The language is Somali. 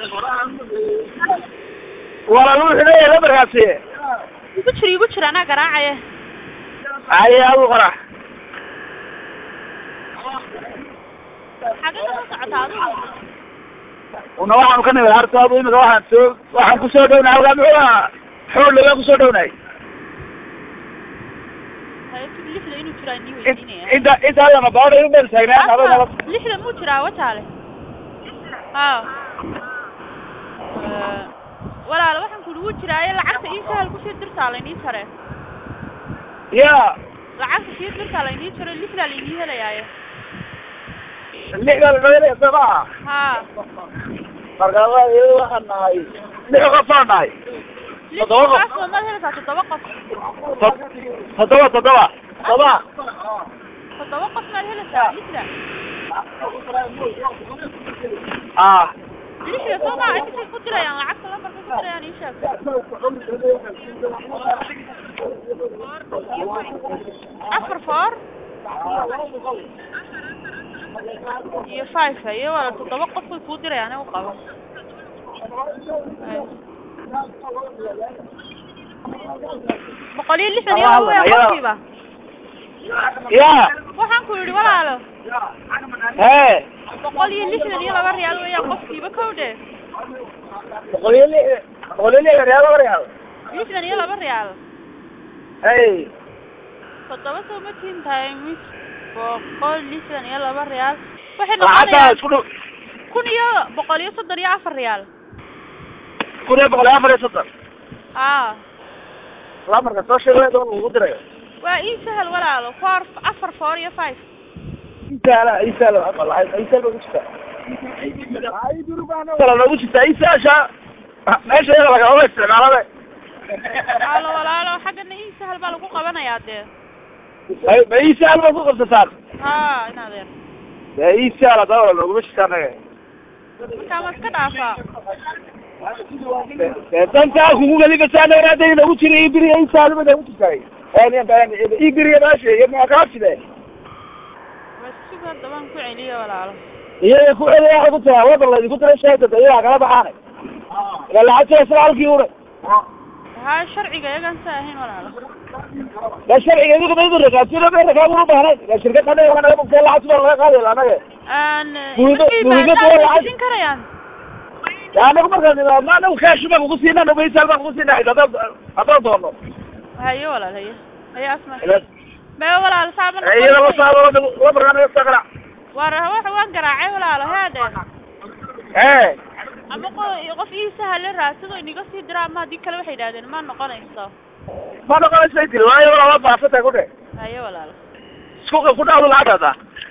walaal wuxuu leeyahay lambarkaasi igu jir igu jir anaa garaacaya haye adu qora xagee ka soo socotaa adigu una waxaanu ka nimid hartoodu imika waxaan soo waxaan kusoo dhownahay halkaa muxuu ahaa xool lagaa kusoo dhownahay haye tug lixda inuu jiraa nii In- weydiinaya inta inta hadana baada u meel taagnaan ado nala Afar, lixda muu jiraa wajaale ha Eh, walaal waxaan ku ugu jiraaye lacagta ii sahal kusii dirtaa laynii jare ya lacagta sii dirtaa laynii jaro lixdaa laynii helayaaye lixda lanooelaya soo maaha ha marka wa iyada waxaan nahay lix qofaan nahay lix Toddoba qof. qof maad helaysaa toddoba qof Tod- toddoba toddoba toddoba toddoba qof maad helaysaa lixda ah lixda soo maa intasay ku dirayaan lacagta lambarka ku dirayaan ii sheeg afar four iyo five haye wala toddoba qof way kuu dirayaan u qabo Haye. boqol iyo lixdan iyo laba weya qofkiiba ya waxaan ku yidhi walaalo hee boqol iyo lixdan iyo laba riyaal weeyaan qofkiiba kow dhe boqol iyo lix boqol iyo lix real real lixdan iyo laba riyaal hey toddoba soo ma tiin tahay mis boqol lixdan iyo laba riyaal waxay lacagtaa noqonayaan isku dhow kun iyo boqol iyo soddon iyo afar riyaal kun iyo boqol iyo afar iyo soddon aa lamarka soo sheegay oo lagu dirayo waa ii sahal walaalo four afar four iyo five isaala isaala wallahi isaala ugu jirtaa isaala noogu jirtaa isaasha meesha iyada lagama isticmaalade walaalo walaalo xaggana ii sahal baa lagu qabanayaa dee Ay- ma isaal baad ku qabsataan haa in adeer dee isaala dawla nooguma jirtaa anaga markaa ma iska dhaafaa dee dantaa kugu gelibasaa dheeraada noogu jira ii biriya isaala ba noogu jirtaa ii biriya meesha iyo muakaafide waa sug hadda waan ku celiye walaalo iyaga ku celiya waxay ku tahay waddan laydinku diray sheegtada iyagaa kala baxaanay ila lacagta isla halkii ure haa sharciga iyagaan sa ahayn walaalo da sharciga idigu ma idin rakaabtida ma rakaab una baahnayn ila shirkad anaga waa naga bugtay lacagta baa laga qaadaya anaga aan Muhiimad- markay muhiimad baadaan waa way lacag. bixin karayaan Ya, anagu markaan nimaadno anagu kaash baan kugu siina anagu isaal baan kugu siina haddaan haddaan doono haye walaal haye haye asma ila mee walaalo saaba iyada la saaro lamarkaa naga soo qarac war waxa waan garaacay walaalo heede ee ama qo- qof ii sahale raasido iniga sii dira ama haddii kale waxay yidhahdeen ma noqonayso ma noqonaysa tiri waayo walaa baafata ku dhe haye walaalo isku ku dhacdo lacagtaada